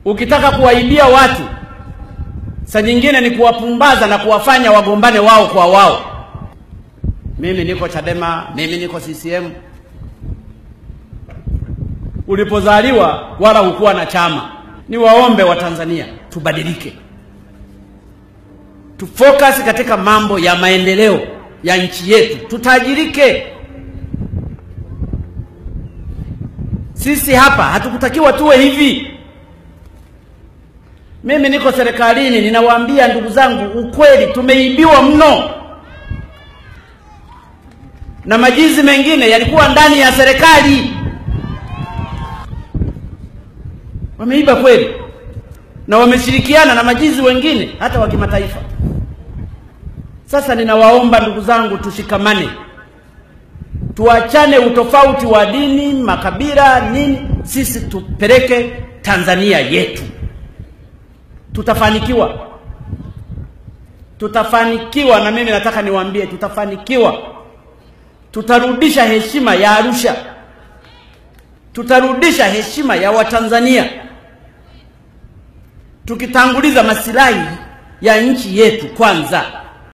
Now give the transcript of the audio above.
Ukitaka kuwaibia watu, saa nyingine ni kuwapumbaza na kuwafanya wagombane wao kwa wao. Mimi niko Chadema, mimi niko CCM. Ulipozaliwa wala hukuwa na chama. Niwaombe Watanzania tubadilike, tufocus katika mambo ya maendeleo ya nchi yetu, tutajirike. Sisi hapa hatukutakiwa tuwe hivi. Mimi niko serikalini, ninawaambia ndugu zangu ukweli, tumeibiwa mno, na majizi mengine yalikuwa ndani ya serikali, wameiba kweli, na wameshirikiana na majizi wengine hata wa kimataifa. Sasa ninawaomba ndugu zangu, tushikamane, tuachane utofauti wa dini, makabila, nini. Sisi tupeleke Tanzania yetu, tutafanikiwa, tutafanikiwa. Na mimi nataka niwaambie, tutafanikiwa. Tutarudisha heshima ya Arusha, tutarudisha heshima ya Watanzania, tukitanguliza masilahi ya nchi yetu kwanza.